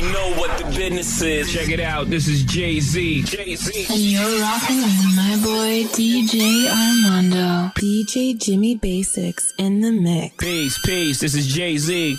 know what the business is. Check it out. This is Jay Z. Jay Z. And you're rocking with my boy DJ Armando. DJ Jimmy Basics in the mix. Peace, peace. This is Jay Z.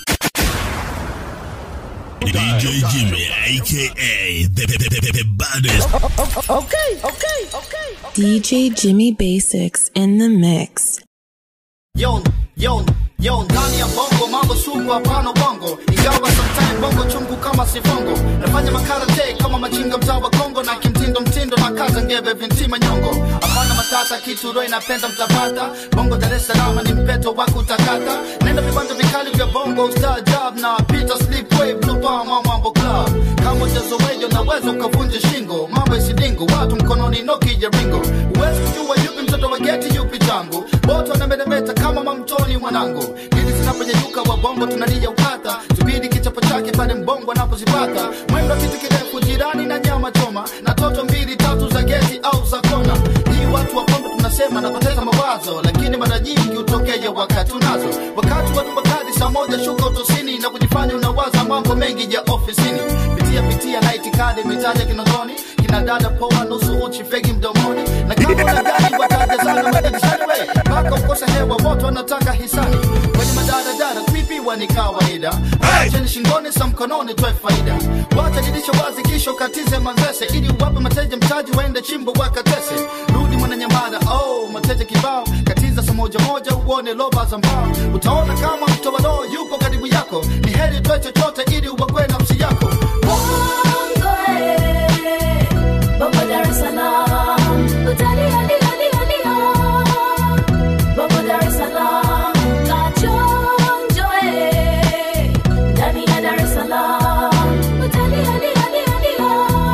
DJ Jimmy, aka the, the, the, the baddest. Okay, okay, okay. DJ Jimmy Basics in the mix. Yo, yo, yo, ndani ya bongo mambo sugu hapana bongo ingawa sometime bongo chungu kama sifongo nafanya makarate kama machinga mtaa wa kongo na kimtindo mtindo na kaza ngeve vintima nyongo hapana matata kitu roho inapenda mtapata bongo dar es salaam ni mpeto wa kutakata nenda vibanda vikali vya bongo star job na peter sleepway blue palm mambo club kama ujazowejo naweza ukavunja shingo mambo isidingo watu mkononi noki ya ringo uwezi kujua yupi mtoto wa geti yupi tangu boto anameremeta kama mamtoni mwanangu dili zinaponyeyuka wabongo tunalia ukata subiri kichapo chake pale mbongo anapozipata mwendo kitu kirefu jirani na nyama choma na toto mbili tatu za geti au za kona hii watu wa bongo tunasema napoteza mawazo lakini mara nyingi hutokea wakati unazo wakati wa tupakadi saa moja shuka utosini na kujifanya unawaza mambo mengi ya ofisini pitia pitia na itikadi mitaja kinondoni kina dada poa nusu uchi fegi mdomoni na kama una gari wataja sana madirishani we mpaka ukosa hewa moto wanataka hisani kwenye madaradara kuibiwa ni kawaida acheni shingoni sa mkononi toe faida wacha dirisha wazi kisha ukatize manzese ili uwape mateja mtaji waende chimbo wakatese rudi mwananyamada oh mateja kibao katiza sa moja moja uone loba za mbao utaona kama mtoa roho yupo karibu yako ni heri toe chochote ili uwakwe nafsi yako Bongo, eh, Bongo Dar es Salaam, utalia lia lia lia. Bongo Dar es Salaam, kachonjo, eh, ndani ya Dar es Salaam, utalia lia lia lia.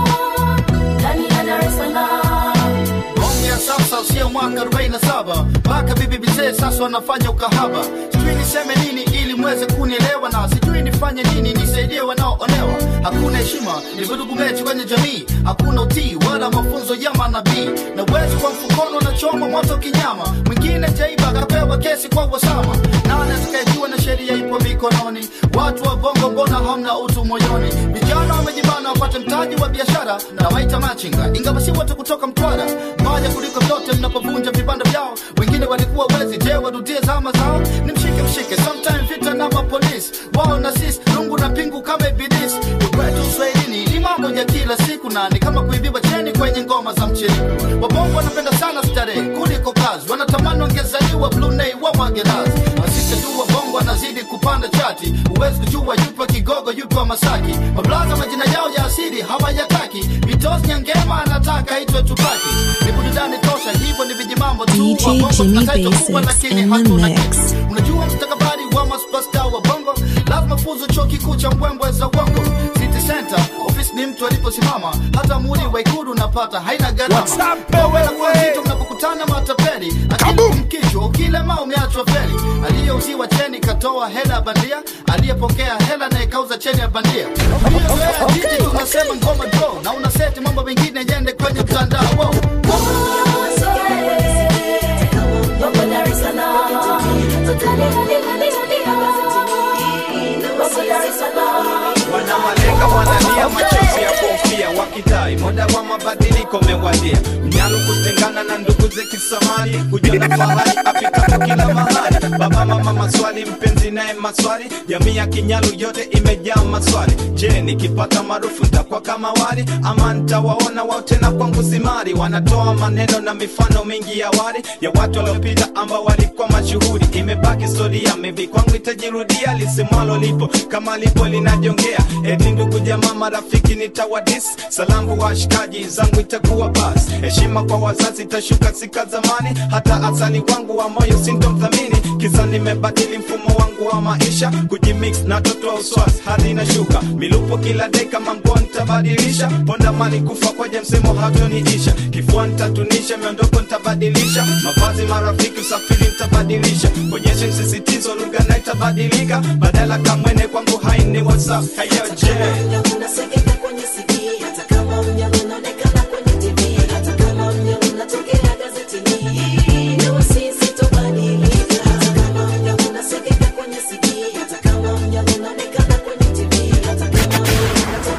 Ndani ya Dar es Salaam. Bonge ya sasa sio mwaka 47 mpaka bibi bizee sasa wanafanya ukahaba sijui niseme nini ili mweze kunielewa na sijui nifanye nini nisaidie wanaoonewa hakuna heshima ni vurugu mechi kwenye jamii hakuna utii wala mafunzo ya manabii na uwezo kwa mfukono na choma moto kinyama mwingine jaiba akapewa kesi kwa wasama nani atakayejua na sheria ipo mikononi watu wa bongo mbona hamna utu moyoni vijana wamejibana wapate mtaji wa biashara na waita machinga ingawa si wote kutoka mtwara mbaya kuliko vyote mnapovunja vibanda vyao wengine walikuwa wezi je warudie zama zao ni mshike mshike sometime vita na mapolisi wao na sisi lungu na pingu kama ibilisi kwetu uswahilini ni mambo ya kila siku na ni kama kuibiwa cheni kwenye ngoma za mchini wabongo wanapenda sana starehe kuliko kazi wanatamani wangezaliwa blunei wa magerazi asisejua bongo anazidi kupanda chati huwezi kujua yupo kigogo yupo masaki mablaza majina yao ya asili hawayataki vitos nyangema anataka itwe tupaki ni burudani tosha hivyo ni vijimambo tu DJ Wabongo Jimmy tunataitwa kubwa, Basics lakini in the hatuna mix. kitu. unajua mstakabali wa maspasta wa bongo lazima fuzu chuo kikuu cha mbwembwe za uongo city center ofisi ni mtu aliposimama hata muri wa ikulu unapata haina gharama What's up, wewe? Wewe nzito mnapokutana matapeli akili mkichwa ukilema umeachwa feli aliyeuziwa cheni katoa hela ya bandia aliyepokea hela naye kauza cheni ya bandia Hiyo jiji tunasema ngoma draw na unaseti mambo mengine yende kwenye mtandao wow. Bongo, eh, Bongo Dar es Salaam, utalia lia lia lia. Bongo Dar es Salaam. wanamalenga wanalia machozi ya kofia wakitai muda wa mabadiliko mewadia mnyalo kutengana na ndugu ze kisamani kujiona fahari afikapo kila mahali baba mama maswali mpenzi naye maswali jamii ya kinyalu yote imejaa maswali je nikipata maarufu ntakuwa kama wali ama ntawaona wao tena kwangu simari wanatoa maneno na mifano mingi ya wali ya watu waliopita ambao walikuwa mashuhuri imebaki historia maybe kwangu itajirudia lisemwalo lipo kama lipo linajongea eti ndugu jamaa marafiki nitawadis salamu washikaji zangu itakuwa bas heshima kwa wazazi itashuka sika zamani hata asali wangu wa moyo sintomthamini kisa nimebadili mfumo wangu wa maisha kujimix na toto wa uswasi hadi inashuka milupo kila deka manguo nitabadilisha ponda mali kufa kwaja msemo hatoniisha kifua nitatunisha miondoko nitabadilisha mavazi marafiki usafiri nitabadilisha konyeshe msisitizo lugha na itabadilika badala kamwene kwangu haini whatsapp hayo je Unasikika kwenye CD, hata kama mnyama unaonekana kwenye TV, hata kama mnyama unatokea gazetini. Leo sisi tubadilika, hata kama mnyama unasikika kwenye CD, hata kama mnyama unaonekana kwenye TV, hata kama mnyama unatokea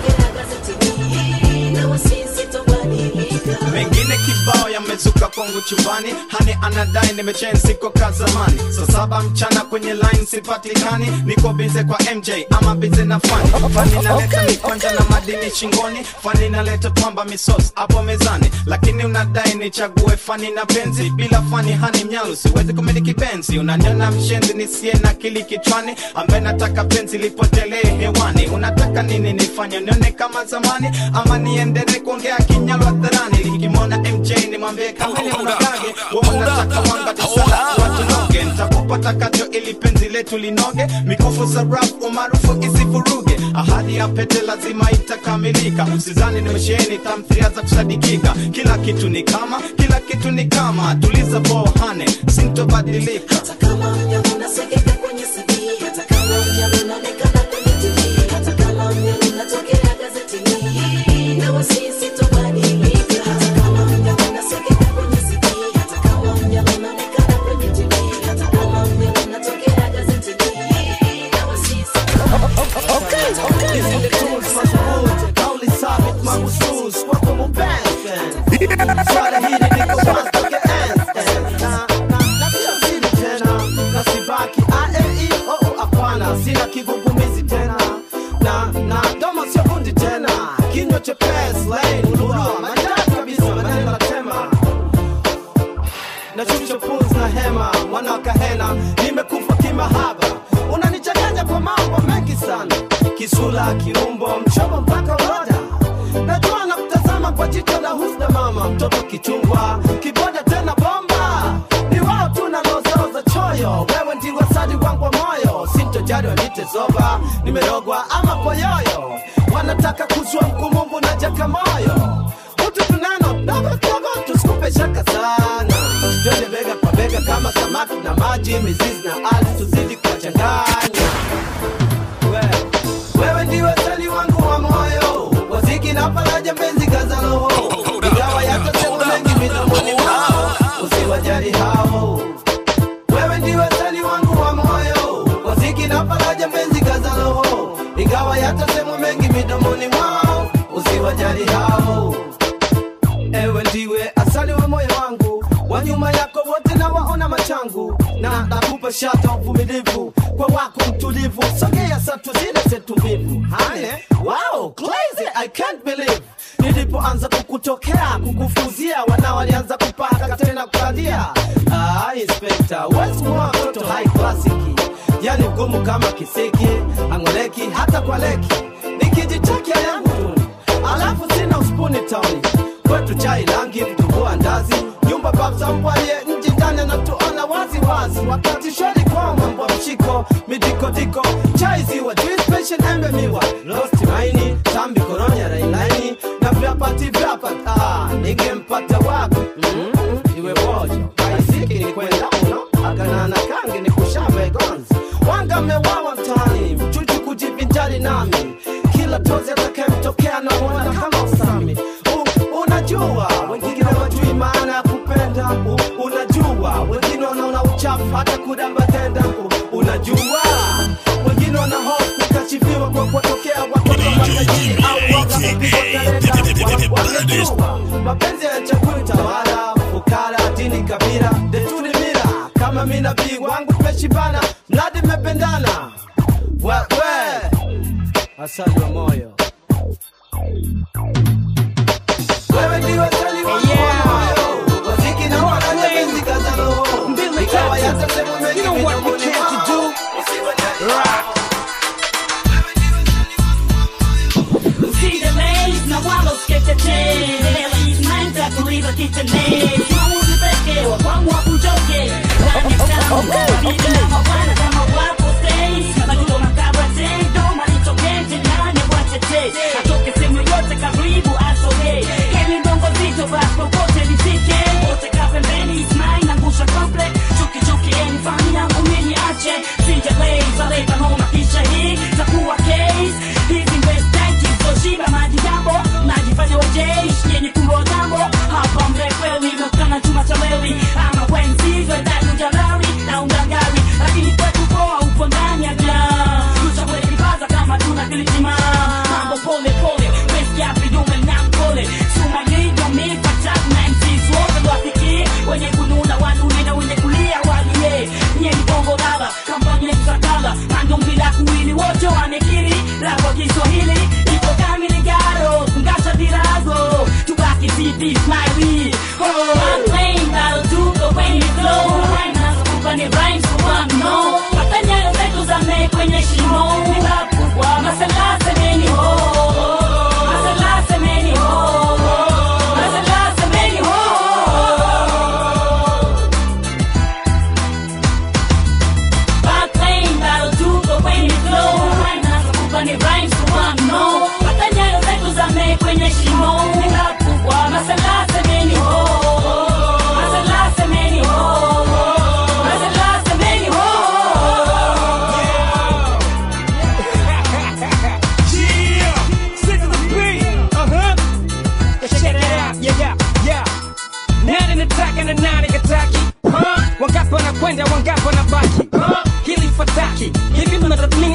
zangu chumbani hani anadai nimechen siko kazamani saa saba mchana kwenye line sipatikani niko bize kwa mj ama bize na fani fani naleta mikwanja na madini shingoni fani naleta pamba misos hapo mezani lakini unadai nichague fani na penzi bila fani hani mnyalu siwezi kumiliki benzi unaniona mshenzi nisiye na kili kichwani ambaye nataka penzi lipotelee hewani unataka nini nifanye nione kama zamani ama niendelee kuongea kinyalo hadharani likimwona mj nimwambie kamili mnagage wewe unataka wanga tisala watunoge ntakupata kacho ili penzi letu linoge mikufu za rap umaarufu isifuruge ahadi ya pete lazima itakamilika usizani nimesheheni tamthilia za kusadikika kila kitu ni kama kila kitu ni kama tuliza bohane sintobadilika Hata kama mnyama unasikika kwenye CD, hata kama mnyama unaonekana kwenye TV, hata kama mnyama unatokea gazetini, nawe sisi tubadilike. Hata kama mnyama unasikika kwenye CD, hata kama mnyama unaonekana kwenye TV, hata kama mnyama unatokea gazetini, nawe sisi Hizi tools madhubuti, kauli sabit mahusus kwako mupenzi. Swali hili liko wazi toke enzi. Na- na- na sio siri tena, na sibaki ALE, oh, oh, hapana, sina kigugumizi tena na na domo sio bundi tena kinywa chepesi laini ulua maridadi kabisa maneno natema nashusha pumzi na hema mwana wa kahena nimekufa kimahaba unanichanganya kwa mambo mengi sana kisula kiumbo mchomo mpaka roda najua na kutazama kwa jicho la husda mama mtoto kichungwa kiboda tena bomba ni wao tu nalozaoza choyo wewe ndiwe sadi wangu wa moyo sintojali wanite zoba nimerogwa ama poyoyo wanataka kuzua mkumumbu na jakamoyo utu tunano dogo dogo tusikupe shaka sana twende bega kwa bega kama samaki na maji mizizi na ardhi tuzidi kuwachanganya We- wewe ndiwe sali wangu wa moyo waziki na faraja mpenzi kaza roho ingawa yatasema mengi midomoni mwao usiwajali hao wewe ndiwe sali wangu wa moyo waziki na faraja mpenzi kaza roho ingawa yatasema mengi midomoni mwao usiwajali hao ewe ndiwe asali wa moyo wangu wa nyuma yako wote na waona machangu na nakupa shata uvumilivu kwa wako mtulivu sogea satu zile zetu mbivu hane wow crazy i can't believe nilipoanza kukutokea kukufuzia wana walianza kupaka tena kukadia ah, inspector what's more toto high classic yani mgumu kama kisiki angoleki hata kwa leki nikijitakia yangu tuni alafu sina uspuni tauni kwetu chai rangi vitumbua ndazi nyumba babza mpwalie nji ndani anatuona wazi wazi wakati shwari kwa mambo ya mshiko midikodiko chai ziwa juice passion embe miwa losti maini tambi koronya railaini na vyapati vyapa ah, ningempata wapi mm, iwe bojo kaisiki ni kwenda uno aganana kangi ni kushave gonzi wanga mewawa mtaani mchuchu kujivinjari nami kila tozi atakayemtokea na mwana kama usami U, unajua wengine wajui maana ya kupenda U, unajua wengine wanaona uchafu hata kudamba tenda U, unajua wengine wana hofu kukashifiwa kwa kuwatokea watoto wa matajiri au waga kupigwa kalenda. Wa- wanajua mapenzi yanachagui tawala fukara dini kabila desturi mila kama mi nabii wangu tumeshibana mradi mmependana wewe asali wa moyo wewe ndiwe sali wangu wa moyo waziki na faraja penzi kaza roho ikawa yatasema mengi midomoni mwao Usidelay na wala usitetee Mind kuliva kitendee Mauzi pekee wa kwangu wakuchoke Ndani ya tamu Vipi na mabwana kama wapo stay Majuto makabra tendo Malitokete nani watete Atoke sehemu yote karibu asogee Heli bongo zito basi popote nifike Wote ka pembeni it's mine Angusha komple Chuki chuki eni fani yangu mini ache Sijalay zaleta homa kisha hii Takuwa case Hizi mbestaji Zoshiba maji jambo Najifanya wajeshi Yenye kumbo jambo Hapa mrefu ulivyo kana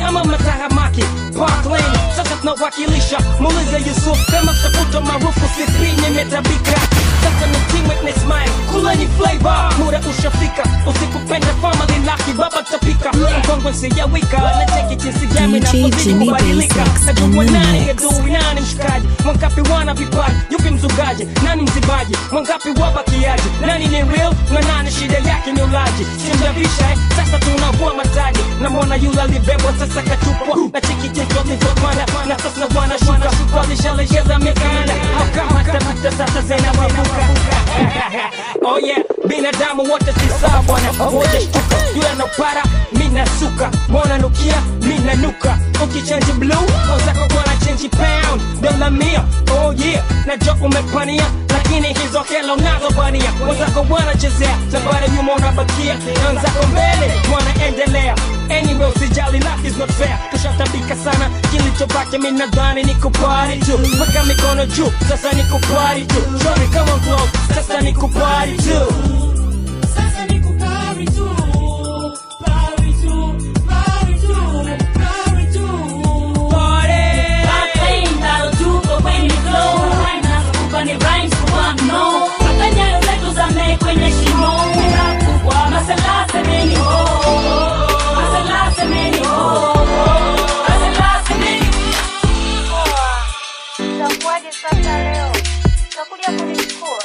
ama matahamaki Parkland sasa tunawakilisha muulize Yusuf kama tafuta maarufu sisi nimetabika sasa ni team witness mine kuleni flavor muda ushafika usikupenda family laki baba tapika mkongwe sijawika na cheki jinsi gani DJ napozidi Jimmy kubadilika Basics najua in the nani mix. adui nani mshikaji wangapi wana vipaji yupi mzugaji nani mzibaji wangapi wabakiaji nani ni real na nani shida yake ni ulaji simjavisha eh? sasa tunavua mataji namwona yule alibebwa sasa katupwa na chiki jinsi walivyopanda na sasa na bwana shuka walishalegeza mikanda haukamatafuta sasa zinawabuka oh yeah binadamu wote si sawa bwana wote shtuka yule anopara mina suka mwana nukia mina nuka ukichanji blue wazako bwana change pound dola mia oh yeah najua umepania lakini hizo hela unazobania wazako bwana chezea safari nyuma unabakia na wenzako mbele wanaendelea anyway usijali life is not fair tushatabika sana kilichobaki mi nadhani ni kupari tu weka mikono juu sasa ni kupari tu show me come on close sasa ni kupari tu Sasa ni kupari tu, pari tu, pari tu, pari tu. Katain that'll do for when you flow. Rhyme nazokupa ni rhymes kwa mno. Mpaka nyayo zetu zame kwenye shimo. Kubwa masala semeni ho. Masala semeni ho. Masala semeni Itakuwaje sasa leo? Utakuja kunichukua?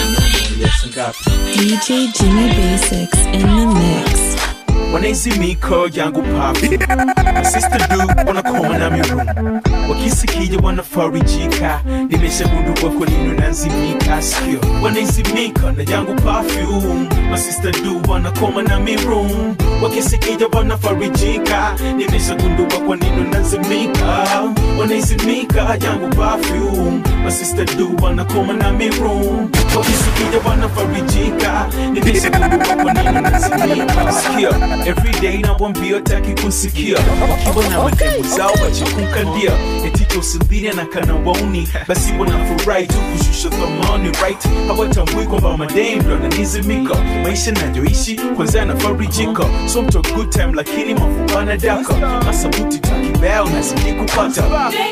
DJ Jimmy Basics in the mix. wanaizimiko yangu papi sister du wanakoma na mirumu wakisikija wanafarijika nimeshagundua kwa nini nazimika sikio wanaizimika na yangu perfume masista du wanakoma na mirumu wakisikija wanafarijika nimeshagundua kwa nini nazimika wanaizimika yangu perfume masista du wanakoma na mirumu wakisikija wanafarijika nimeshagundua kwa nini nazimika sikio everyday nawambia taki kusikia wakiwa na mademu zao wachikunkandia etito usilia na kana wauni basi wanafurahi tu kushusha thamani right hawatambui kwamba madem ndo ananizimika maisha nayoishi kwanza yanafarijika so mto good time lakini mafubana daka masabuti takibao nazidi kupata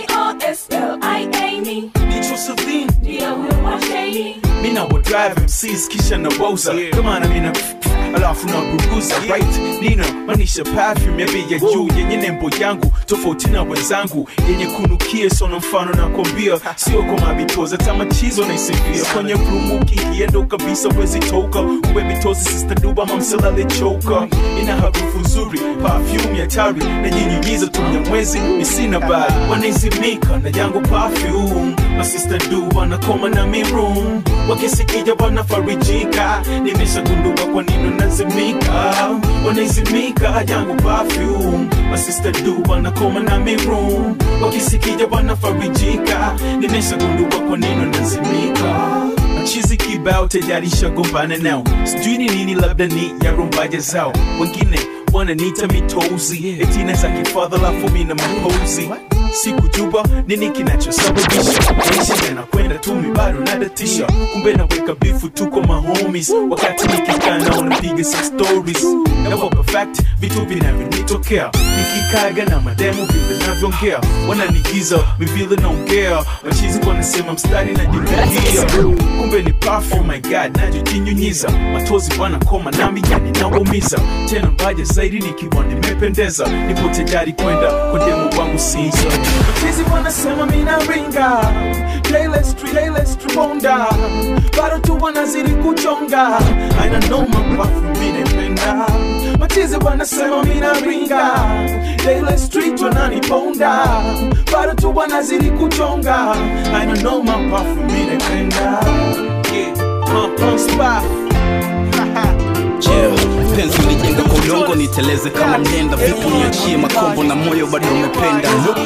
J-O-S-L-I-A-N-E. Nicho Celine Ndio huyo wa shady. mina wa drive MCs kisha na wauza kama na mina alafu na buruza right nina manisha perfume ya bei ya juu yenye nembo yangu tofauti na wenzangu yenye kunukia sono mfano na kombia sio kwa mabitoza tamachizo na isifia kwenye rumu ukikiendo kabisa wezi toka uwe mitozi sister duba mamselale choka ina harufu nzuri perfume ya tari na nyinyunyiza tumya mwezi misina bad wanaizimika na yangu perfume masista du wanakoma na mirum wakisikija wanafarijika nimeshagundua kwa nini nazimika wanaizimika yangu perfume masista du wanakoma na mirum wakisikija wanafarijika nimeshagundua kwa nini nazimika chizi kibao tayari shagombana nao sijui ni nini labda ni ya rumbaja zao wengine wananiita mitozi etina za kifadha lafu mina mapozi sikujua nini kinachosababisha maisha yanakwenda tu mi bado nadatisha kumbe naweka bifu tuko mahomies wakati nikikaa nao napiga some stories nawapa fact vitu vinavyonitokea nikikaga na mademu vile navyoongea wananigiza mivile naongea machizi wanasema mstari najibahia kumbe ni perfume my god najijinyunyiza matozi wanakoma nami yani naumiza tena mbaja zaidi nikiwa nimependeza nipo tayari kwenda kwa demu wangu siza machizi wanasema mina ringa Daily street, daily street bonda bado tu wanazidi kuchonga aina noma perfume minependa machizi wanasema mina ringa Daily street wananiponda bado tu wanazidi kuchonga aina noma perfume minependa yeah, uh, uh, spaf. Yeah, penzi ulijenga kwa udongo niteleze kama mlenda vipi niachie makombo na moyo bado umependa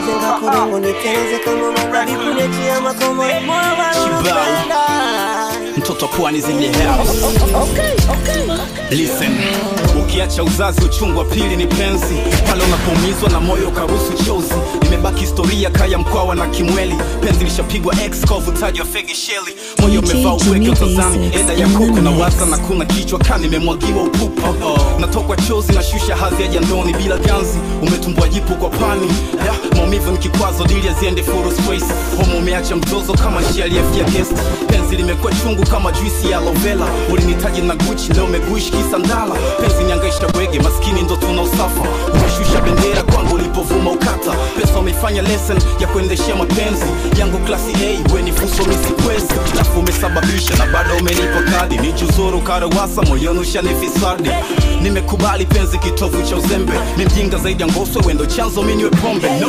kibao mtoto pwani zile house listen ukiacha uzazi uchungu wa pili ni penzi pale unapoumizwa na moyo ukaruhusu chozi nimebeba itabaki historia kaya mkwawa na kimweli penzi lishapigwa x kwa uvutaji wa fegi sheli moyo DJ umevaa uweke Jimmy utazani Basics eda ya in the kuku na mix. waza na kuna kichwa kani imemwagiwa upupa natokwa chozi na shusha hadhi ya jandoni bila ganzi umetumbwa jipu kwa pani Da, maumivu ni kikwazo dili aziende full space homo umeacha mzozo kama njia aliyefia guest penzi limekuwa chungu kama juisi ya lovela ulinitaji na guchi leo umeguishi kisandala penzi niangaisha bwege maskini ndo tuna usafa umeshusha bendera kwangu ulipovuma ukata pesa umeifanya lesson ya kuendeshea mapenzi yangu klasi a weni fuso misikwezi lafu umesababisha na bado umenipa kadi ni juzuru karawasa moyoni ushanifisadi nimekubali penzi kitovu cha uzembe ni mjinga zaidi ya ngoswe wendo chanzo miniwe pombe no.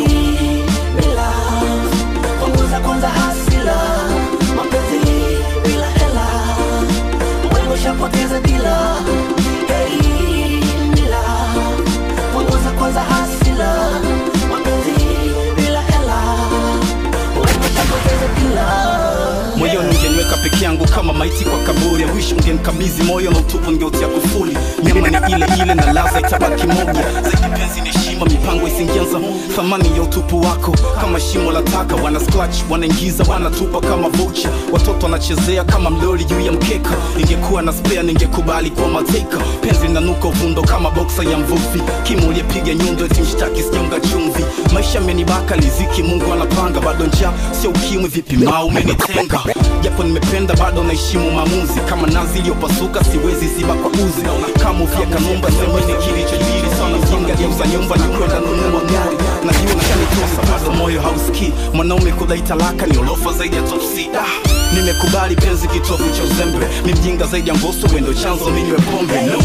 punguza kwanza hasila mapenzi bila hela wewe ushapoteza dila Hey, dila. punguza kwanza hasila mapenzi bila hela wewe ushapoteza dila moyoni ungeniweka peke yangu kama maiti kwa kaburi ya wish ungenikabidhi moyo na utupu ngeutia kufuli nyama ni ile ile na laza itabaki moja zaidi penzi ni heshima mipango isingianza thamani ya utupu wako kama shimo la taka wana scratch wanaingiza wanatupa kama vocha watoto wanachezea kama mloli juu ya mkeka ingekuwa na spare ningekubali kwa mateka penzi linanuka uvundo kama boksa ya mvuvi kimu uliyepiga nyundo eti mshtaki sijaunga chumvi maisha amenibaka liziki mungu anapanga bado njaa sio ukimwi vipi maa umenitenga japo nimependa bado naheshimu maamuzi kama nazi iliyopasuka siwezi ziba kwa uzi kama ufia kanumba semeni kilichojiri sana mjinga geuza nyumba na kwenda nunua gari najua nashanitosa bado moyo hausikii mwanaume kudai talaka ni olofa zaidi ya topsi ah, nimekubali penzi kitovu cha uzembe ni mjinga zaidi ya ngoso wendo chanzo minywe pombe no.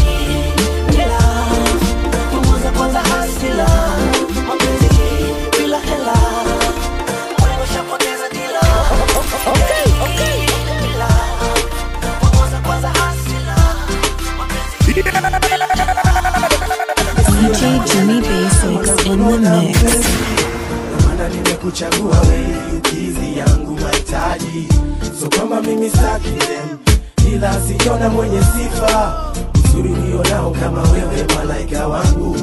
punguza kwanza hasila mapenzi bila hela wewe ushapoteza dila Dila. punguza kwanza hasila DJ Jimmy Basics in the mix. maana nimekuchagua wewe ukizi yangu mahitaji so kwamba mimi staki dem ila siona mwenye sifa uzuri ulionao kama wewe malaika wangu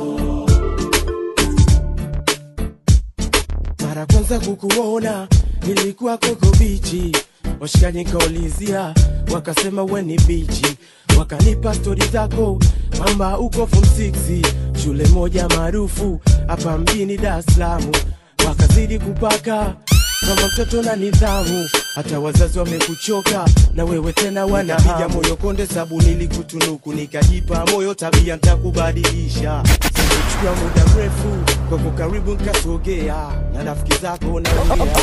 mara kwanza kukuona nilikuwa koko bichi washikaji nikaulizia wakasema we ni bichi wakanipa stori zako kwamba uko form 6 shule moja maarufu hapa mjini Dar es Salaam wakazidi kupaka kama mtoto na nidhamu hata wazazi wamekuchoka na wewe tena wanapiga moyo konde sabu nilikutunuku nikajipa moyo tabia ntakubadilisha sikuchukua muda mrefu kwako karibu nkasogea na rafiki zako naongea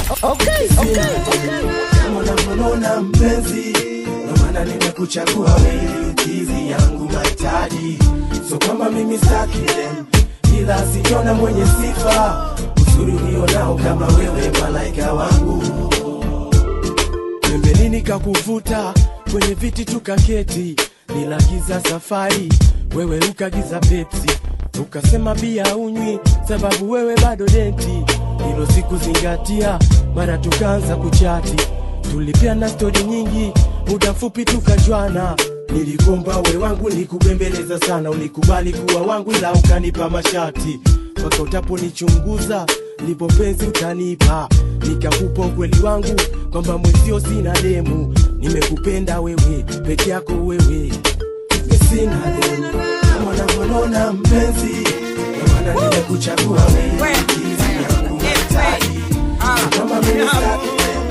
kama unavyonona mpenzi ndo maana nimekuchagua wewe ukizi yangu mahitaji so kwamba mimi staki dem ila siona mwenye sifa uzuri ulionao kama wewe malaika wangu pembeni nikakuvuta kwenye viti tukaketi nilagiza safari wewe ukagiza pepsi ukasema bia unywi sababu wewe bado denti hilo sikuzingatia mara tukaanza kuchati tulipeana stori nyingi muda mfupi tukajwana nilikomba we wangu nikubembeleza sana ulikubali kuwa wangu ila ukanipa mashati mpaka utaponichunguza ndipo penzi utanipa nikakupa ukweli wangu kwamba mwezio sina demu nimekupenda wewe peke yako wewe sina demu kama unavyonona mpenzi ndio maana nimekuchagua wewe kizi yangu mahitaji kama mimi sitaki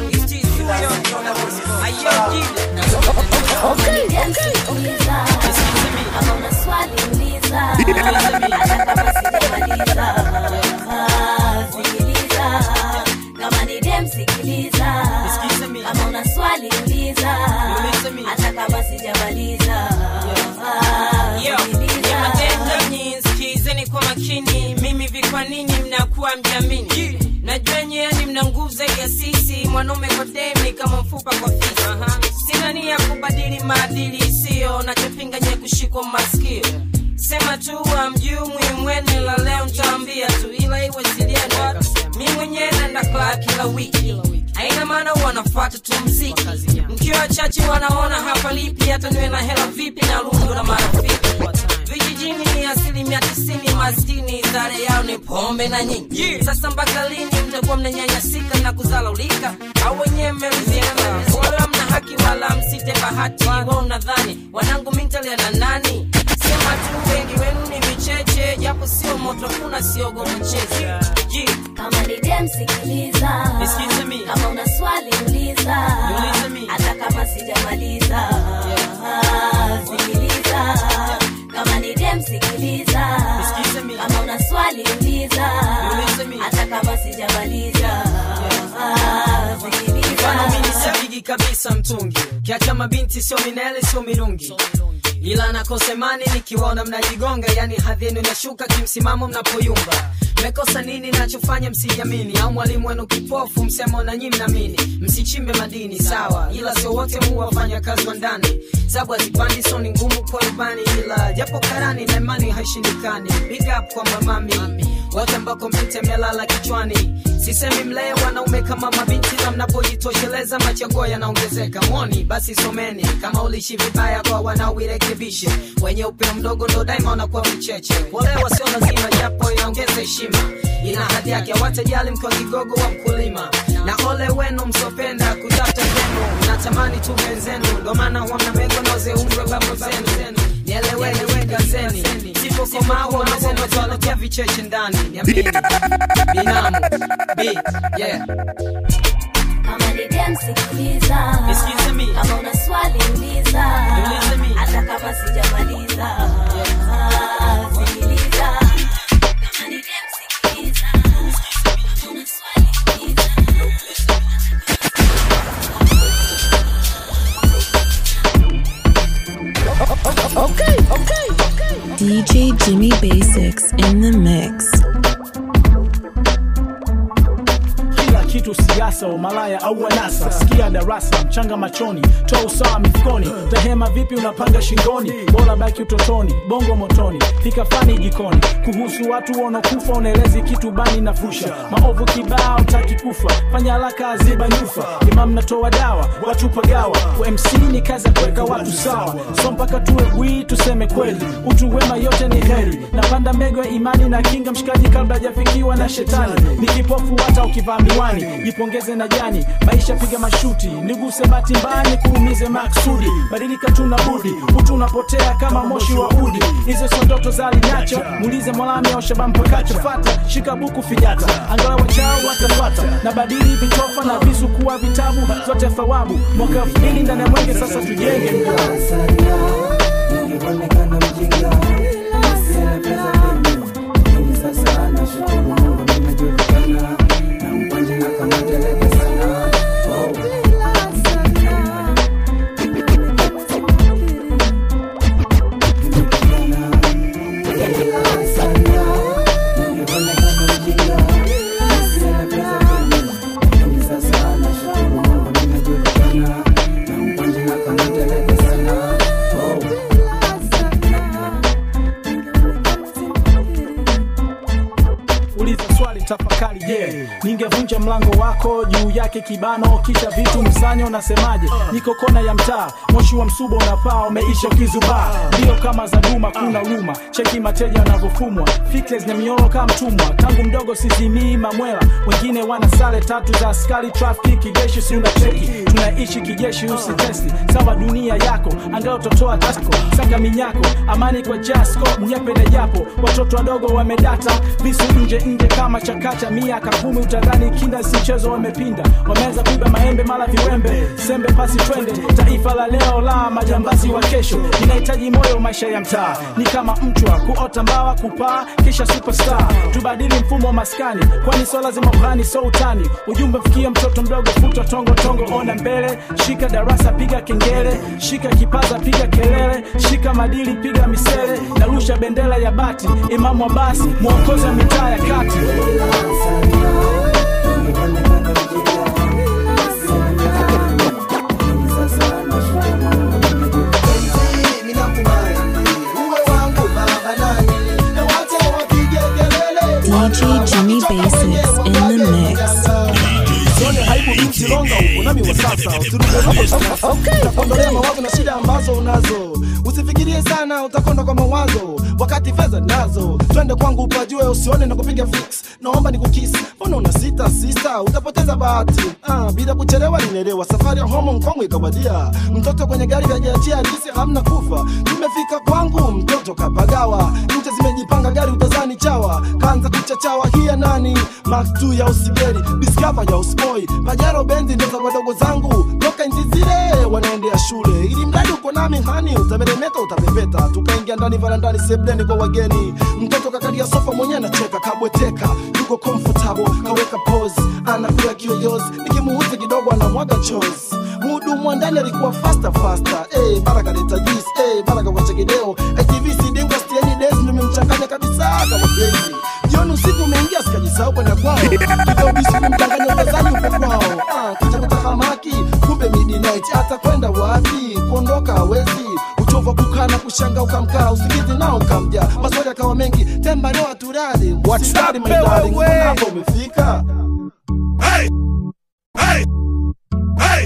kama ni dem sikiliza kama una swali uliza hata kama sijamaliza Yo, nimatendo nyinyi, sikizeni kwa makini mimi vikwa nini mnakuwa mjamini najua nyeani mna nguvu zaidi ya sisi mwanaume kwa demi kama mfupa kwa fisi sina nia kubadili maadili isiyo nachopinga nye kushikwa maskio sema tu amjui mwene la leo ntaambia tu ila iwe siliano mi mwenyewe naenda klaa kila wiki haina maana wanafuata tu mziki mkiwa wachache wanaona hapa lipi hata niwe na hela vipi na lungu na marafiki vijiji mjini ni asilimia tisini maskini sare yao ni pombe na nyingi sasa mpaka lini mtakuwa mnanyanyasika na kuzalaulika au wenyewe mmeridhika wala mna haki wala msite bahati wa unadhani wanangu mintalia na nani sema tu wengi wenu ni vicheche japo sio moto kuna siogo mcheche yeah. kama ni dem sikiliza Nisikize mi. kama una swali uliza Niulize mi. hata kama sijamaliza sikiliza kama ni dem sikiliza Nisikize mi. kama una swali uliza Niulize mi. hata kama sijamaliza sikiliza mfano mimi sipigi kabisa mtungi kiacha mabinti sio minele sio mirungi ila nakosemani nikiwaona mnajigonga yani hadhi yenu inashuka kimsimamo mnapoyumba mmekosa nini nachofanya msijamini au mwalimu wenu kipofu msemo na nyi mnamini msichimbe madini sawa ila sio wote muwafanya kazi wa ndani sabu hazipandi so ni ngumu kwa rubani ila japo karani na imani haishindikani big up kwa mamami wote ambako mpite melala kichwani sisemi mlee wanaume kama mabinti na mnapojitosheleza machaguo yanaongezeka mwoni basi someni kama ulishi vibaya kwa wanaoirekebishe wenye upeo mdogo ndo daima wanakuwa vicheche polewa sio lazima japo inaongeza heshima ina hadhi yake watajali mkiwa kigogo wa mkulima na ole wenu msopenda kutafuta zenu natamani tu wenzenu ndo maana huwa mnamengo noze umre babu zenu nieleweni wegazeni sipokomawo mazenotwalokia vicheche ndani niamini binamu b yeah kama ni dem sikiliza Nisikize mi. kama una swali uliza Niulize mi. hata kama sijamaliza sikiliza kama ni dem sikiliza kama una swali uliza Okay, okay, okay. DJ Jimmy Basics in the mix. kila kitu siasa umalaya au wanasa sikia darasa mchanga machoni toa usawa mifukoni tahema vipi unapanga shingoni bora baki utotoni bongo motoni pika fani jikoni kuhusu watu wanaokufa unaelezi kitu bani na fusha maovu kibao taki kufa fanya haraka aziba nyufa imam natoa dawa watu pagawa kwa mc ni kazi ya kuweka watu sawa so mpaka tuwe bwii tuseme kweli utu wema yote ni heri napanda mego ya imani na kinga mshikaji kabla hajafikiwa na shetani ni kipofu hata ukivaa miwani jipongeze na jani maisha piga mashuti niguse bati mbani kuumize maksudi badilika tuna budi utu unapotea kama moshi wa udi hizo sio ndoto za alinacho muulize mwalami au shabampakacho fata shika buku fijata angalau wachao watafata na badili vitofa na visu kuwa vitabu zote thawabu mwaka elfu mbili ndani ya mwenge sasa tujenge Nikionekana mjinga sina pesa mimi sasa nashukuru Mungu nimejulikana na mkwanje na kama teleke sana oh. uliza swali tafakari je yeah. ningevunja mlango wako juu yake kibano kisha vitu msanyo unasemaje niko kona ya mtaa moshi wa msuba unapaa umeisha ukizubaa ndio kama za duma kuna huruma cheki mateja wanavyofumwa fitles na mioro kama mtumwa tangu mdogo sizimii mamwela wengine wana sare tatu za askari trafiki kijeshi si unacheki tunaishi kijeshi usitesti sawa dunia yako angao totoa tasko saka minyako amani kwa jasko mnyepe na japo watoto wadogo wamedata visu nje nje kama chakacha miaka kumi utadhani kinda si mchezo wamepinda wameweza kuiba maembe mala viwembe sembe pasi twende taifa la leo la majambazi wa kesho inahitaji moyo maisha ya mtaa ni kama mchwa kuota mbawa kupaa kisha superstar tubadili mfumo wa maskani kwani so lazima uhani so utani ujumbe mfikie mtoto mdogo futa tongo tongo ona mbele shika darasa piga kengele shika kipaza piga kelele shika madili piga misele narusha bendera ya bati imamu abasi mwongozi wa mitaa ya kati DJ Jimmy Basics in the mix. Sione aibu mchilonga huko nami wa sasa usirudeokondolea mawazo na shida ambazo unazo usifikirie sana utakonda kwa mawazo wakati fedha nazo twende kwangu upajue usione na kupiga fix naomba ni kukisi mbona una sita sista utapoteza bahati ah, bila kuchelewa linelewa safari ya homo mkongwe ikawadia mtoto kwenye gari kajiachia hadisi hamna kufa tumefika kwangu mtoto kapagawa nje zimejipanga gari utazani chawa kaanza kuchachawa hiya nani maktu ya usigeri discover ya uspoi pajero benzi ndo za wadogo zangu toka nchi zile wanaendea shule ili mradi uko nami hani utameremeta utapepeta tukaingia ndani varandani sebleni kwa wageni mtoto kakalia sofa mwenyewe anacheka kabweteka yuko comfortable kaweka pose anakula kiyoyozi nikimuuzi kidogo anamwaga chozi mhudumu wa ndani alikuwa fasta fasta hey, baraka leta juice hey, baraka kwa chekideo ITV sidingwa stieni days nimemchanganya kabisa kama crazy jioni usiku umeingia sikajisahau kwenda kwao kidobisu kumchanganya utazani uko kwao ah, kicha kutahamaki kumbe midnight hata kwenda wapi kuondoka hawezi uchovu wa kukaa na kushanga ukamkaa usingizi nao ukamja maswali akawa mengi temba leo aturali usijali my darling mbona hapa umefika hey! Hey! Hey!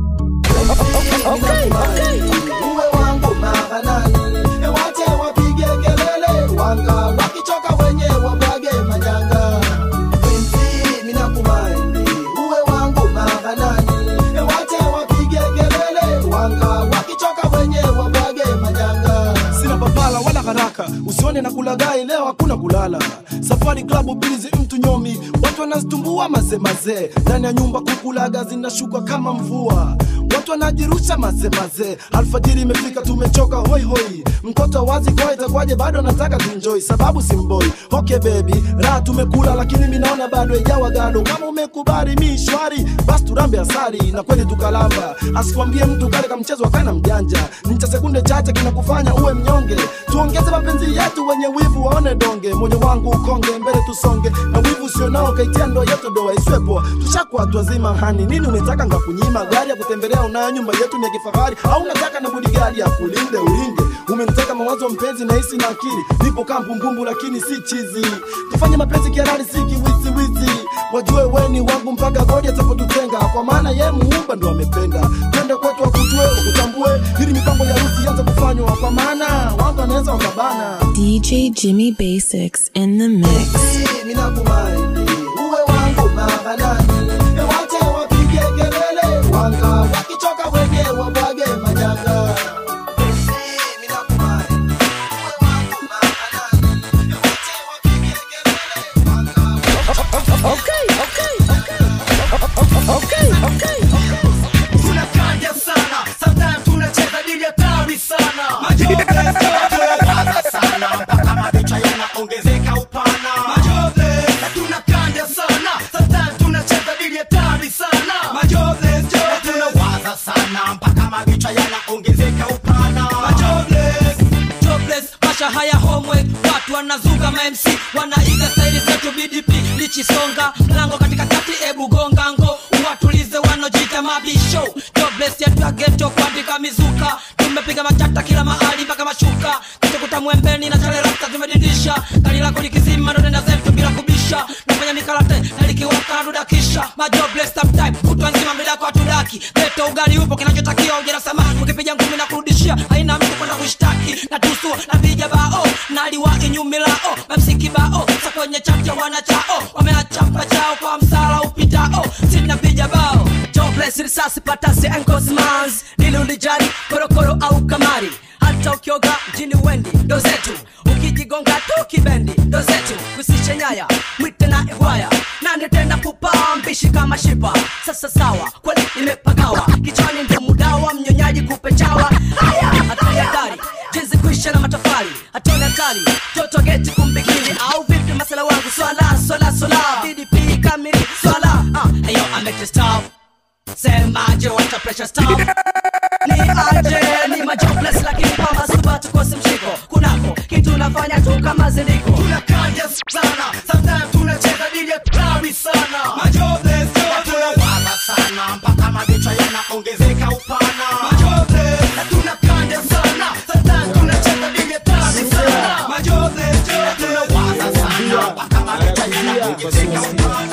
uwe wangu mahanani wache wapige kelele wanga wakichoka wenye wabwage manyanga penzi minakumaindi uwe wangu mahanani wache wapige kelele wanga wakichoka wenye wabwage manyanga sina papala wala haraka usione na kulagai leo hakuna kulala safari klabu bizi mtu nyomi watu wanazitumbua mazemazee ndani ya nyumba kukulaga zinashuka kama mvua watu wanajirusha mazemaze alfajiri imefika tumechoka hoi hoi mtoto wazi kwa itakuwaje bado nataka tuenjoy sababu simboi okay baby raha tumekula lakini mi naona bado ijawa gado kama umekubali mi shwari basi turambe asari na kweli tukalamba asikwambie mtu kale kamchezo akana mjanja ni cha sekunde chache kinakufanya uwe mnyonge tuongeze mapenzi yetu wenye wivu waone donge moyo wangu ukonge mbele tusonge na wivu usionao kaitia ndoa yetu doa iswepo tushakuwa watu wazima hani nini umetaka ngakunyima gari ya kutembelea unayo nyumba yetu ni ya kifahari au unataka na bodigari ya kulinde ulinde umeniteka mawazo mpenzi na hisi na akili nipo kaa mbumbumbu lakini si chizi tufanye mapenzi kiarari si kiwiziwizi wajue weni wangu mpaka godi atapotutenga kwa maana ye muumba ndo amependa twende kwetu wakujue wakutambue ili mipango ya rusi ianze kufanywa kwa maana wangu anaweza wakabana DJ Jimmy Basics in the mix. ninakumaini uwe wangu mahanani wache wapige kelele wanga wakichoka wenye wabwage manyanga tunakanja sana sometimes tunacheza dili hatari sana Majobless, sana mpaka mabicha yanaongezeka upana Majobless, tunakanja sana sometimes tunacheza dili hatari sana Majobless, tunawaza sana mpaka mabicha yanaongezeka upana Majobless, jobless masha haya homework watu wanazuga mamc wanaiga staili zetu bdp lichisonga mlango katika kati ebu gongango uwatulize wanaojita mabisho jobless yetu ya geto kuandika mizuka tumepiga machata kila mahali mpaka mashuka kitukuta mwembeni na chalerasta tumedindisha gari lako likizima ndo nenda zetu bila kubisha nafanya mikarate na likiwaka dudakisha majobless sometime kutwa nzima mbele kwa tudaki geto ugali upo kinachotakiwa ujera samani ukipiga ngumi na kurudishia haina mtu kwenda kushtaki na tusu na vija bao naliwa inyumilao mamsiki bao sa kwenye chapcha wanachao wameachapa chao kwa msala upitao sina vija bao jobless risasi patasi encosmans dili ulijali korokoro au kamari hata ukioga mjini wendi ndo zetu ukijigonga tu kibendi ndo zetu kusishe nyaya mwite na ihwaya nane tena kupaa mbishi kama shipa sasa sawa kweli nimepagawa kichwani ndo mudawa mnyonyaji kupe chawa haya hatari hatari jinsi kuisha na matofali hatoni hatari toto geti kumbikini au vipi masala wangu swala swala swala ddp kamili swala ah, ayo amete stop semaje wata pressure stop ni aje ni majobless lakini pamba suba tukose mshiko kunako kitu nafanya tu kama ziliko tunakanja sana sometimes tunacheza dili hatari sana Majobless, tunawaza sana mpaka mabicha yanaongezeka upana Majobless, tunakanja sana sometimes tunacheza dili hatari sana Majobless, tunawaza sana mpaka mabicha yanaongezeka upana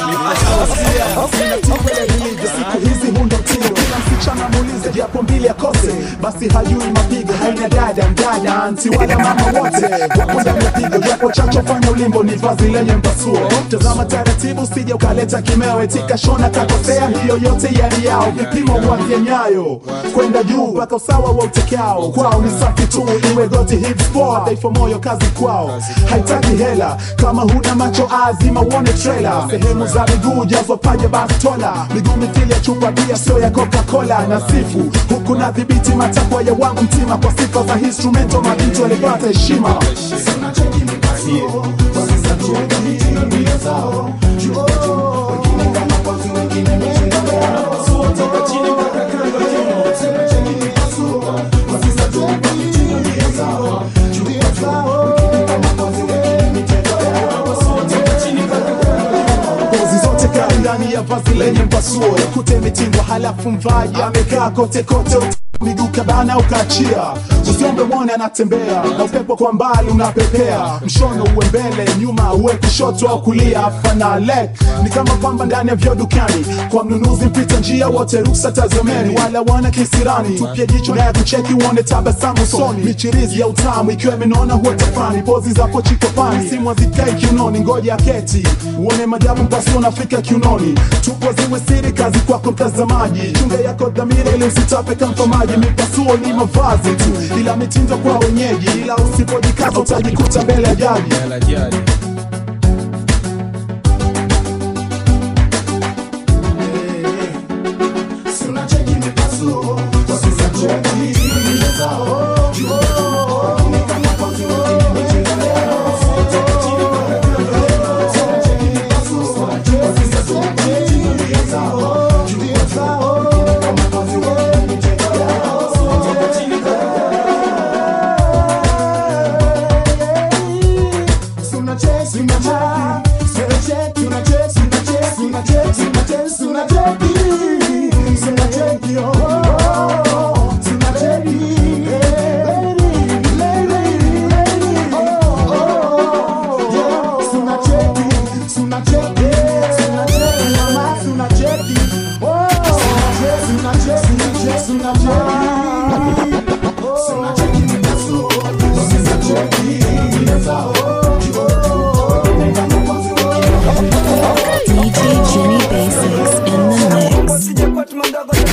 siku hizi hundo mtindo kila msichana muulize japo mbili akose basi hajui mapigo haina dada mdada anti wala mama wote wakunda mapigo japo chacho fanya ulimbo ni vazi lenye mpasuo tazama taratibu sija ukaleta kimewe tika shona kakosea hiyo yote yali yao vipimo wavye nyayo kwenda juu mpaka usawa wa utekao kwao ni safi tu iwe goti hips poa dhaifu moyo kazi kwao haitaki hela kama huna macho azima uone trailer sehemu za miguu jazwa paja basi tola miguu mithili ya chupa bia sio ya coca-cola na sifu huku na dhibiti matakwa ya wangu mtima kwa sifa za instrumento mabintu alipata heshima pozi zote kali ndani ya vazi lenye mpasuo yakute imetindwa halafu mvaji amekaa kote kote miguu kabana ukaachia usiombe mwone anatembea na upepo kwa mbali unapepea mshono uwe mbele nyuma uwe kushoto au kulia fanale ni kama kwamba ndani ya vyo dukani kwa mnunuzi mpita njia wote ruksa tazameni wala wana kisirani tupia jicho naye kucheki uone tabasamu soni michirizi ya utamu ikiwa imenona huwa tafani pozi za pochi kopani simu hazikai kiunoni ngoja keti uone majabu mpasi unafika kiunoni tupo ziwe siri kazi kwako mtazamaji chunga yako dhamira ili usitape kampa maji mipasuo ni mavazi tu ila mitindo kwa wenyeji ila usipojikaza utajikuta mbele ya jaji DJ Jimmy Basics in the mix.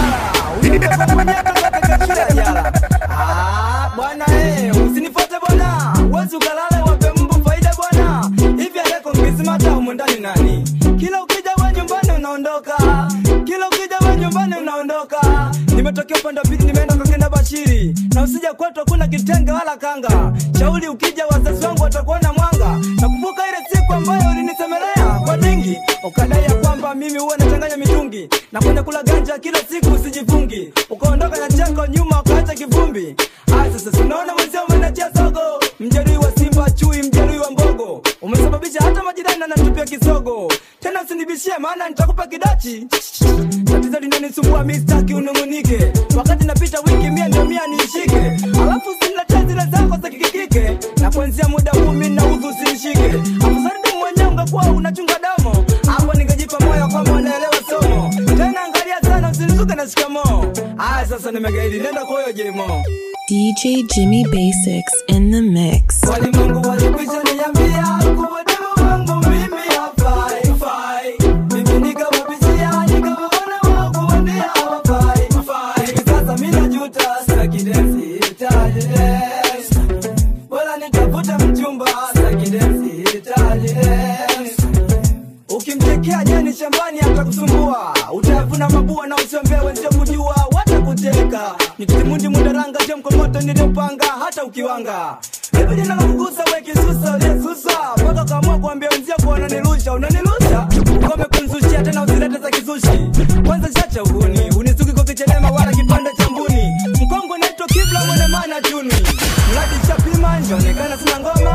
bwana eh, usinifuate bwana wezi ukalale wape mbu faida bwana hivi aleko mkizimata humu ndani nani kila ukija we nyumbani unaondoka kila ukija we nyumbani unaondoka nimetokea upande wa pili nimeenda kwa kenda bashiri na usija kwetu hakuna kitenge wala kanga shauri ukija wazazi wangu watakuona mwanga nakumbuka ile siku ambayo ulinisemelea kwa dingi ukadai ya kwamba mimi huwa nachanganya mitungi na kwenda kula ganja kila siku usijifungi ukaondoka na chako nyuma ukaacha kivumbi aya sasa sinaona mwenzio umenachia sogo mjeruhi wa simba chui mjeruhi wa mbogo umesababisha hata majirani anatupia kisogo tena usinibishie maana nitakupa kidachi tatizo linanisumbua mi staki unung'unike wakati napita wiki mia ndio mia niishike alafu usiniletee zile zako za kikikike na kuanzia muda huu mi naudhu usinishike afusaridi mwenyewe ungekuwa unachunga damo hapo ningejipa moyo kwamba unaelewa somo tena angalia sana usinizuke na shikamoo aya sasa nimegaidi nenda kwa huyo jemo DJ Jimmy Basics in the mix. walimwengu walikwisha niambia kuwa demo wangu mimi hafai fai mimi nikawapishia nikawaona wao kuambia hawafai fai hivi sasa mimi najuta sitaki dance sitaki dance wala nitafuta mchumba sitaki dance sitaki dance ukimtekea jani shambani atakusumbua utavuna mabua na usiambie wenzio kujua watakuteka nikitimundi mudaranga je mkomoto niliopanga hata ukiwanga hivi jina la kugusa we kisusa uliyesusa mpaka ukaamua kuambia wenzio kuwa unanilusha unanilusha ukome kunzushia tena usilete za kizushi kwanza chacha uhuni unisuki kwa kichelema wala kipande cha mbuni mkongo naitwa kibla mwene mana chuni mradi chapima njaonekana sina ngoma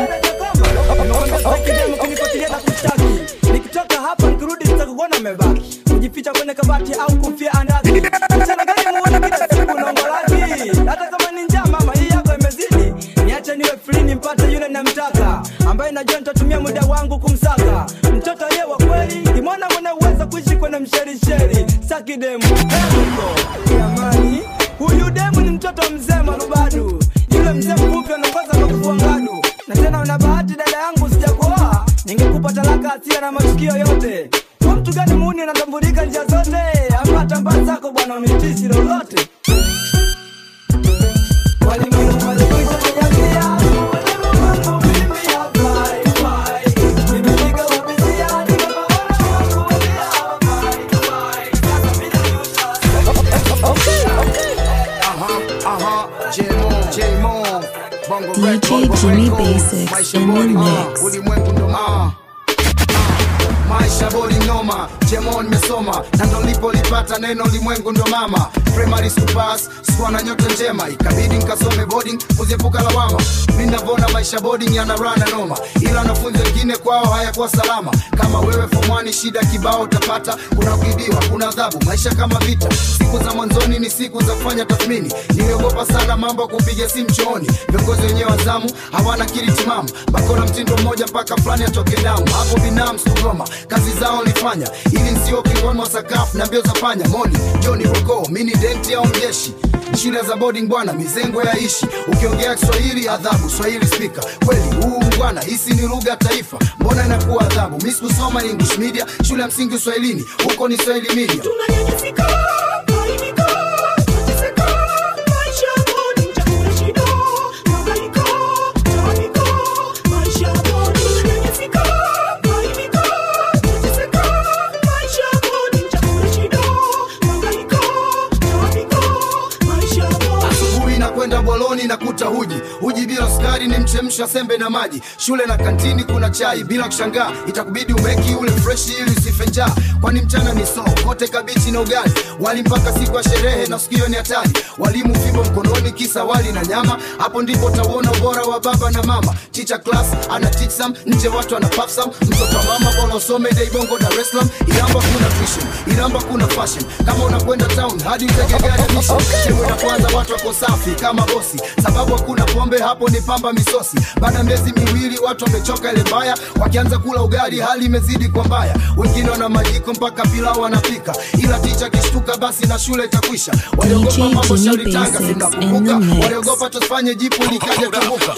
webanajakamba kunifuatilia na kushtaki nikitoka hapa nikirudi nitakuona mebaki kujificha kwenye kabati au kufia andaki mchana gani muone kila siku naongolaki hata kama ni njaa mama hii yako imezidi niache niwe free nimpate yule namtaka ambaye najua nitatumia muda wangu kumsaka mtoto ye wa kweli ni mwana mwana uweza kuishi kwenye msherisheri saki demu Hemuko, jamani huyu demu ni mtoto mzee marubadu yule mzee mfupi anaongoza kwa kufua ngadu na tena una bahati dada yangu sijakuoa ningekupa talaka asia na matukio yote kwa mtu gani muni anatambulika njia zote ama tambaa zako bwana umitisi lolote DJ Jimmy Basics in the mix. ulimwengu ndo ah. maisha boli noma jemo nimesoma na ndo lipolipata neno limwengu ndo mama primary supas sikuwa na nyota njema ikabidi nkasome boarding kuziepuka lawama mi navona maisha boarding yana rana noma ila wanafunzi wengine kwao hayakuwa salama kama wewe fomwani shida kibao utapata kuna kuibiwa kuna adhabu maisha kama vita siku za mwanzoni ni siku za kufanya tathmini niliogopa sana mambo ya kupiga simu chooni viongozi wenyewe wazamu hawana kili timamu bakona mtindo mmoja mpaka fulani atoke damu hapo binamu sugoma kazi zao nilifanya ili nsio kingoni wa sakafu na mbio za panya moni joni roko mini denti au mjeshi shule za boarding bwana mizengo yaishi ukiongea kiswahili adhabu swahili spika kweli huu bwana hisi ni lugha ya taifa mbona inakuwa adhabu mi sikusoma english media shule ya msingi uswahilini huko ni swahili media asubuhi na kwenda boloni na kuta huji huji bila sukari ni mchemsha sembe na maji shule na kantini kuna chai bila kushangaa itakubidi umeki ule freshi ili usife njaa kwani mchana ni soo kote kabichi na ugali wali mpaka siku ya sherehe na sikio ni hatari walimu fimbo mkononi kisa wali na nyama hapo ndipo utauona ubora wa baba na mama chicha class ana teach some nje watu ana puff some mtoto wa mama bora usome dai bongo dar es salaam iramba kuna tuition iramba kuna fashion kama unakwenda town hadi utege gari ya mission sehemu ya kwanza watu wako safi kama bosi sababu hakuna pombe hapo ni pamba misosi baada ya miezi miwili watu wamechoka ile mbaya wakianza kula ugali hali imezidi kwa mbaya wengine wana majiko mpaka pilau wanapika ila ticha kishtuka basi na shule itakwisha waliogopa DJ mambo Jimmy shauri tanga Basics in the tunakumbuka mix. waliogopa tusifanye jipu likaja tumbuka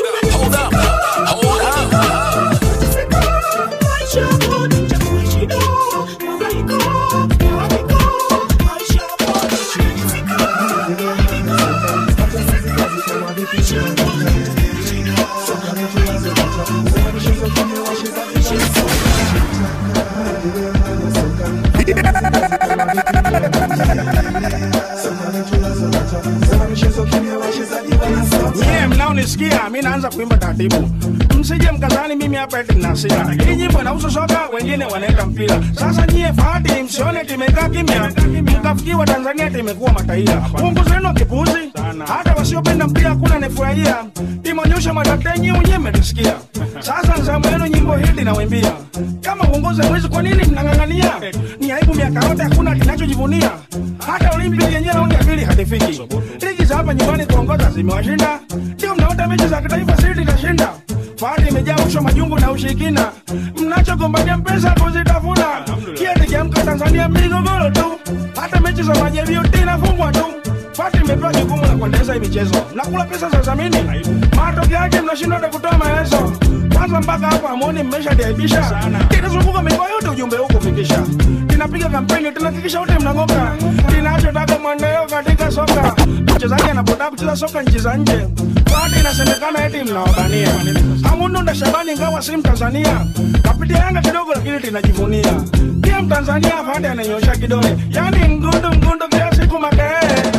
Nyie mnaonisikia, mi naanza kuimba taratibu, msije mkazani mimi hapa eti nina hasira. Hii nyimbo inahusu soka, wengine wanaenda mpira. Sasa nyie fahati, msione timekaa kimya, mkafikiwa Tanzania timekuwa mataira. Uongo zenu wa kipuzi, hata wasiopenda mpira kuna nifurahia. Timonyosha madaktari wenyewe mmetisikia. Sasa nzamu yenu nyimbo hii linawaimbia. Kama uongozi mwezi, kwa nini mnang'ang'ania? Ni aibu miaka yote, hakuna kinachojivunia. Hata Olimpiki yenyewe raundi ya pili hatifiki. Ligi za hapa nyumbani kuongoza zimewashinda, ndio mnaota mechi za kitaifa sisi itashinda. Fahari imejaa usho majungu na ushirikina, mnachogombania pesa kuzitafuna. Kieti kiamka Tanzania migogoro tu, hata mechi za majaribio inafungwa tu. Fati imepewa jukumu la kuendeleza hii michezo, mnakula pesa za dhamini, matokeo yake mnashindwa hata kutoa maelezo. Kwanza mpaka hapo amoni mmeshadiaibisha, tinazunguka mikoa yote ujumbe huu kufikisha. Tinapiga kampeni, tunahakikisha wote mnang'oka, tinachotaka mwendeleo katika soka. Mchezaji anapotaka kucheza soka nchi za nje, Fati inasemekana eti mnawabania. Hamundunda Shabani ingawa si Mtanzania, kapitia Yanga kidogo lakini tinajivunia. Pia Mtanzania Fati ananyosha kidole, yani mgundu mgundu kila siku makelele.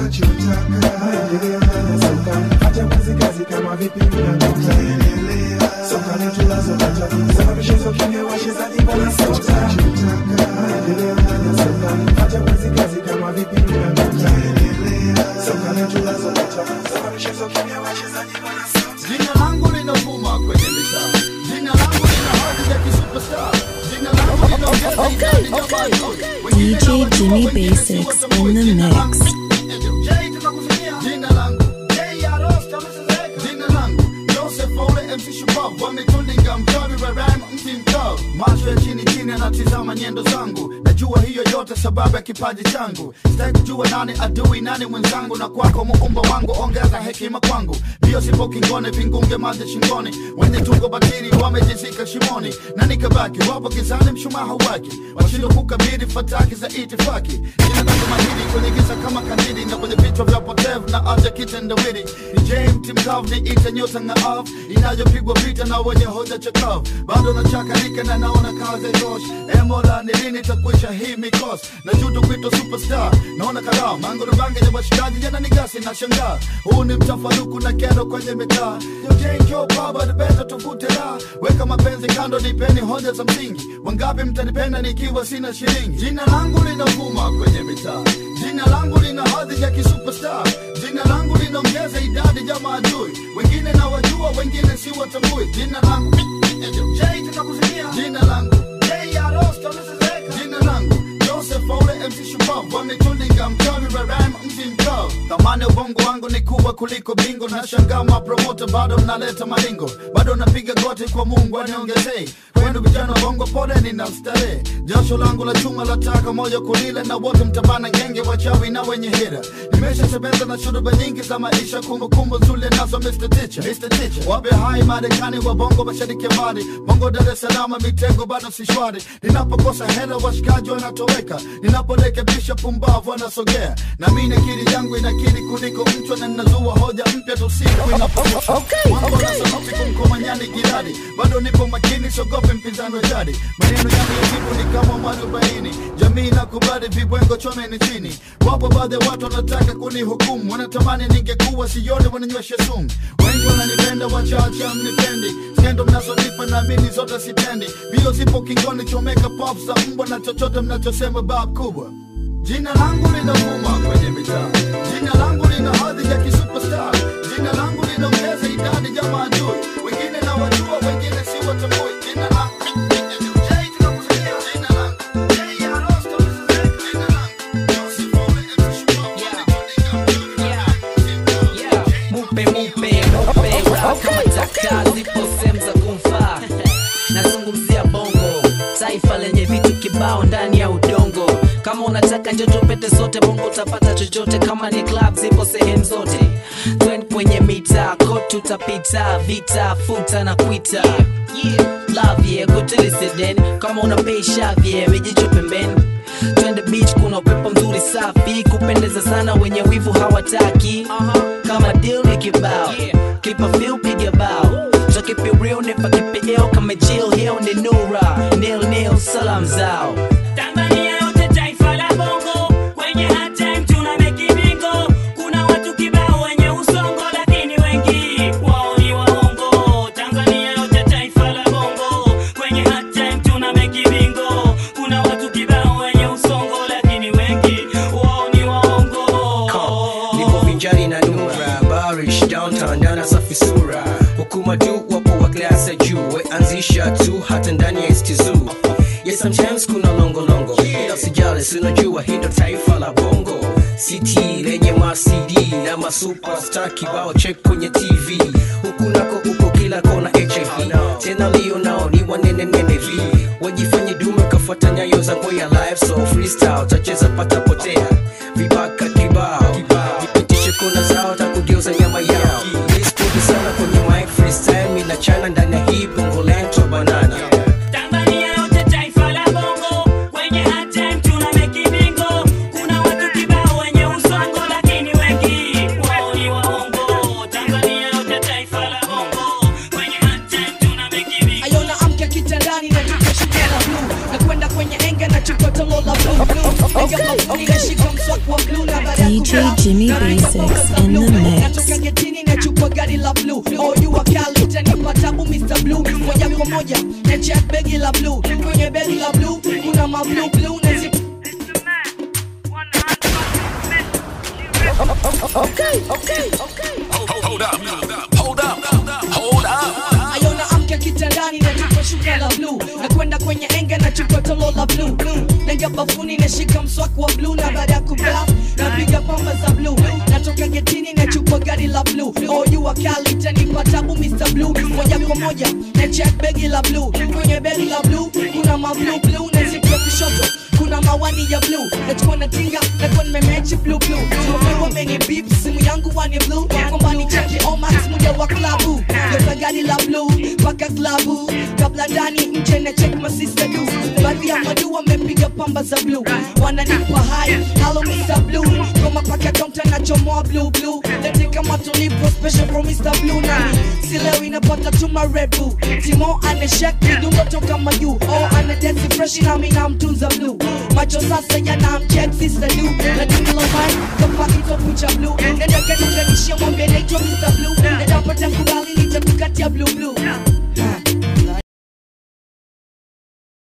Jina langu linavuma kwenye mitaa. Jina langu lina hadhi ya kisuperstar. Jina langu linaongeza idadi ya watu. DJ Jimmy Basics in the mix. Jay tunakufikia. Jina langu Jay Aros kama sasa. Jina langu Joseph Ole MC Shupavu. Wametulinga mchawi wa rhyme mti mkavu macho ya chini chini anatizama nyendo zangu najua hiyo yote sababu ya kipaji changu sitaki kujua nani adui nani mwenzangu na kwako muumba wangu ongeza hekima kwangu mbio sipo kingone vingunge maji shingoni wenye tungo batili wamejizika shimoni na nikabaki wapo gizani mshumaa hauwaki washindwa kukabili fataki za itifaki jina langu mahiri kwenye giza kama kandili na kwenye vichwa vya potevu na aja kitendawili ni james mkavu ni ite nyota ngaavu inayopigwa vita na wenye hoja chakavu bado nachakarika na naona kazi tosh emola ni lini takwisha hii mikosi na juto kwito superstar naona karaa mangurubange ya washikaji yana nigasi na shangaa huu ni mtafaruku na kero kwenye mitaa yojenjo baba nipenda tuvute la weka mapenzi kando nipeni hoja za msingi wangapi mtanipenda nikiwa sina shilingi jina langu linavuma kwenye mitaa jina langu lina hadhi ya kisuperstar jina langu linaongeza idadi ya maadui wengine na wajua wengine si watambui jina langu Jay tunakuzinia jina langu Jay Arosto Mrs. jina langu Joseph Ole MC Shupavu wametulinga mchawi wa rhyme mti mkavu thamani ya ubongo wangu ni kubwa kuliko bingo na shangaa mapromota bado mnaleta malingo bado napiga goti kwa Mungu aniongezei kwenu vijana wa bongo pole nina starehe jasho langu la chuma la taka moja kulile na wote mtabana ngenge wachawi na wenye hira nimeshatembeza na shuruba nyingi za maisha kumbukumbu zule nazo Mr. Teacher Mr. Teacher wape hai Marekani wa bongo mashariki ya mbali bongo Dar es Salaam mitego bado si shwari ninapokosa hela washikaji wanatoweka ninaporekebisha pumbavu wanasogea na mimi akili yangu inakili kuliko mchwa na ninazua hoja mpya tu siku inapokucha mambo na sauti kumkomanyani jirani bado nipo makini sogope mpinzani wa jadi maneno yangu ya jibu ni kama mwarobaini jamii nakubali vibwengo chomeni chini wapo baadhi ya watu wanataka kunihukumu wanatamani ningekuwa sione wananyweshe sumu wengi wananipenda wachache mnipendi skendo mnazonipa naamini zote sitendi bio zipo kingoni chomeka pop za mbwa na chochote mnachosema bab kubwa jina langu linavuma kwenye mitaa jina langu lina hadhi ya kisuperstar jina langu linaongeza idadi ya maadui wengine na wajua wengine si watambui jina langu Jay tunakusikia jina langu Jay Arosto jina langu Joseph Ole MC mupe mupe mupe raha kama taka zipo sehemu za kumfaa nazungumzia bongo taifa lenye vitu kibao ndani ya udongo kama unataka njo tupete sote bongo utapata chochote kama ni club zipo sehemu zote twen kwenye mita ko tutapita vita futa na kwita yeah. love yeah, kuteliseden kama unapeisha vye mijicho pembeni twende beach kuna upepo mzuri safi kupendeza sana wenye wivu hawataki kama deal ni kibao keep a feel piga bao so keep it real never keep it ill kama chill hill ni nura nil nil salam zao Tanzania yote taifa la bongo kwenye hard time tuna make bingo kuna watu kibao wenye usongo lakini wengi wao ni waongo Tanzania yote taifa la bongo kwenye hard time tuna make bingo kuna watu kibao wenye usongo lakini wengi wao ni waongo nipo vinjari na nura barish downtown dana safi sura hukuma tu wapo wa klasi ya juu weanzisha tu hata ndani ya istizu yes sometimes kuna longolongo ila sijali sinajua hii ndo taifa la bongo city lenye ma cd na masuperstar kibao check kwenye tv huku nako uko kila kona hiv tena lio nao ni wanene nene vi wajifanye dume kafuata nyayo za ngoya live so freestyle tacheza pata potea vibaka kibao nipitishe kona zao takugeuza nyama yao niskuti sana kwenye mic freestyle mina chana ndani ya hii bongo lento banana Tanzania yote taifa la bongo kwenye hard time tuna make bingo kuna watu kibao wenye usongo lakini wengi wao ni waongo Tanzania yote taifa la bongo kwenye hard time tuna make bingo ayona amka kitandani na tukashikana blue na kwenda kwenye enga na chukotolo la blue blue enga la blue inashika mswaki wa blue na baada ya DJ kula- Jimmy na rais Basics kutoka in the blue. mix. natoka getini na chukua gari la blue oh you are kali tanipa tabu Mr. Blue moja kwa moja na check begi la blue kwenye begi la blue kuna ma blue blue na zip Okay, okay, okay. Hold up, hold up, hold up. ayona amka kitandani na tuko shuka la blue na kwenda kwenye enge na chupa tolo la blue naingia bafuni nashika mswaki wa blue na baada ya kubla napiga pamba za blue natoka getini na chupa gari la blue oh you are kali tanipa tabu Mr. Blue moja kwa moja na check begi la blue kwenye begi la blue kuna ma blue blue na zipu ya kushoto kuna mawani ya blue nachukua na tinga nakuwa nimemechi blue blue tumepewa mengi beep simu yangu wani blue kwamba ni cheki omax muja wa klabu yoza gari la blue mpaka klabu kabla ndani nje na check masista du baadhi ya madu wamepiga pamba za blue wananipa hai halo Mr. Blue kama paka kaunta nachomoa blue blue lete kama tulipo special from Mr. Blue na si leo inapata tuma red bull timo anashek kidundo toka majuu oh ana dance fresh na mimi namtunza blue macho sasa yana mcheck sister du na dingo mai kama kito kucha blue nenda kanunganishia mwambie naitwa Mr. Blue nenda pata kubali nitakukatia blue blue